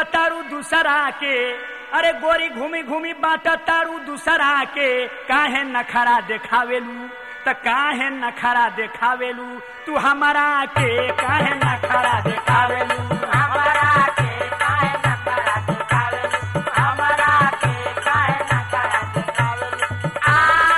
तारू दूसरा के अरे गोरी घूमी घूमी बाट तारू दूसरा के काहे नखरा देखावेलू त काहे नखरा देखावेलू तू हमारा के काहे नखरा देखावेलू हमरा के काहे नखरा देखावेलू हमरा के काहे नखरा देखावेलू आ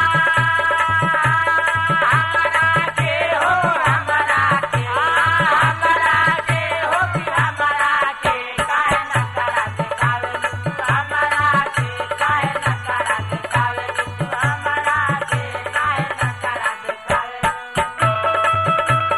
हमरा के हो हमरा के हमरा के हो कि हमरा के काहे नखरा देखावेलू हमरा के काहे नखरा देखावेलू हमरा के काहे नखरा देखावेलू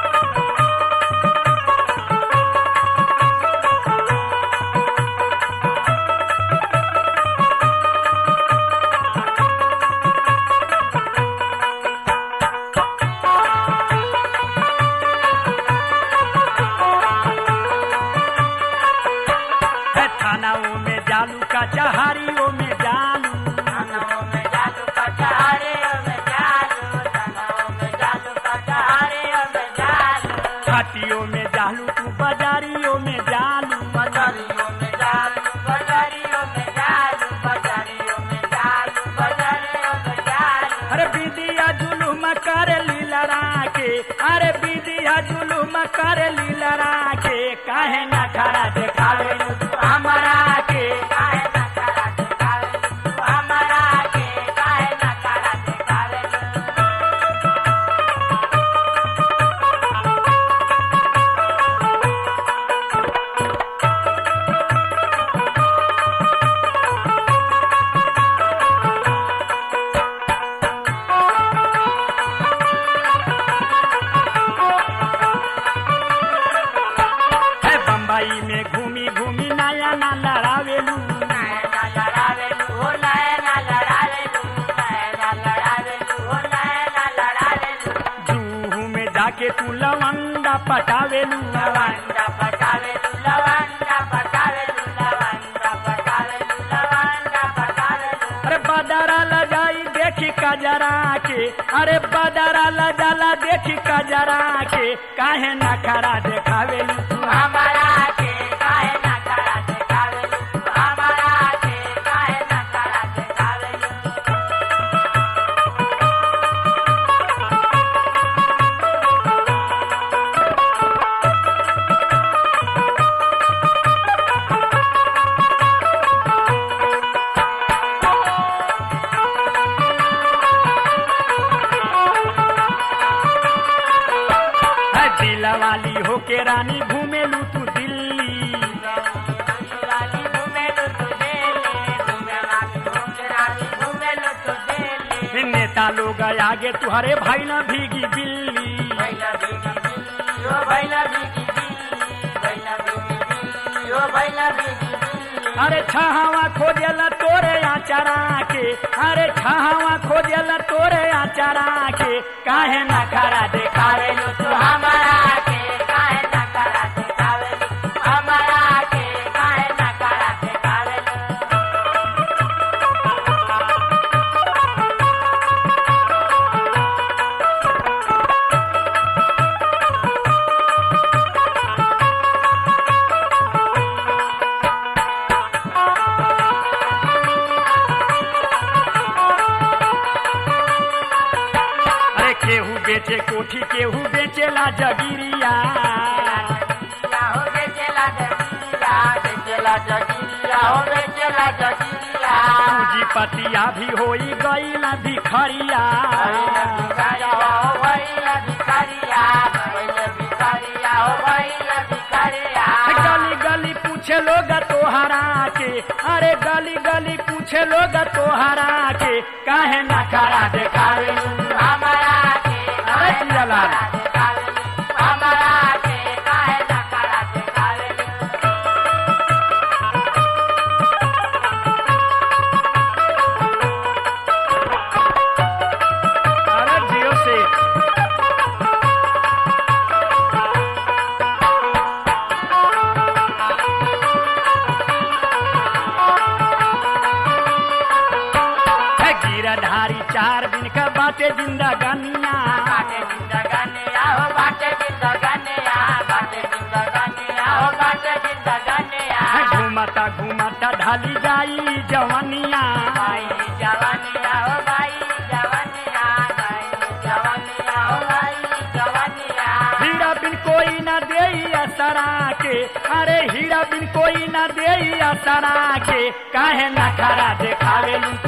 है थानाओं में जालू का चहारियों में जालू तनाव में जादू का चारे में जादू तनाव में जादू का चारे में जादू घाटियों में जालू तू बाजारियों में जालू बजारियों में जादू बजारियों में जादू बजारियों में जादू बजारियों में जादू अरे बीदिया जुलूम कर लीलरा के अरे बीदिया जुलूम कर लीलरा के काहे न खरा देखावे हमारा के काहे न करा दिखावे तू हमारा के काहे न करा दिखावे है बम्बई में घूमी घूमी नया ना लड़ावेलू नैना लड़ावेलू हो नैना लड़ावेलू नैना लड़ावेलू हो नैना लड़ावेलू जूहू में जाके तू लवंगा पटावेलू लवंडा पटावेलू लवंडा पटावेलू लवंडा पटावेलू लवंडा पटावेलू अरे बदरा लजाई देखी कजरा के अरे बदरा लजाला देखी कजरा के काहे न खरा देखावेलू तू हमारा के काहे न करा देखावेलू हमारा के काहे न करा देखावेलू है दिला वाली होके रानी घूमेलू तू दिल्ली रानी घूमेलू तू दिल्ली घूमे रानी घूमे रानी घूमेलू तू दिल्ली नेता लोग आगे तुहरे भाई न भीगी बिल्ली भैला भीगी बिल्ली ओ भैला भीगी बिल्ली भैला भीगी बिल्ली ओ भैला भीगी बिल्ली अरे छहावा खोजला तोरे आचरा के अरे छहावा खोजला तोरे आचरा के काहे न खरा देखावेलू तू हमारा के काहे न करा देखावेलू हमारा के काहे न करा देखावेलू अरे केहू बेचे कोठी केहू बेचेला जगिरिया हो बेचेला जगिरिया बेचेला जगिरिया हो बेचेला जगिरिया पूंजीपतिया भी होई गईला भिखरिया भैला भिखारिया हो भैला भिखारिया भैला भिखारिया हो भैला भिखारिया गली गली पूछे लोग तोहरा के अरे गली गली पूछे लोग तोहरा के काहे न खरा देखावेलू हमारा के अरे जियालाल। देखावेलू हमारा के काहे न करा देखावेलू अरे जियो से है गिरधारी चार दिन का बाटे जिंदगानिया बाटे जिंदगानिया हो बाटे जिंदगानिया बाटे जिंदगानिया हो बाटे जिंदगानिया है घूम घुमता घुमता ढाली जाई जवनिया भाई जवानिया हो भाई जवानिया भाई जवानिया हो भाई जवानिया हीरा बिन कोई न दे असरा के अरे हीरा बिन कोई न दे असरा के काहे नखरा देखावेलू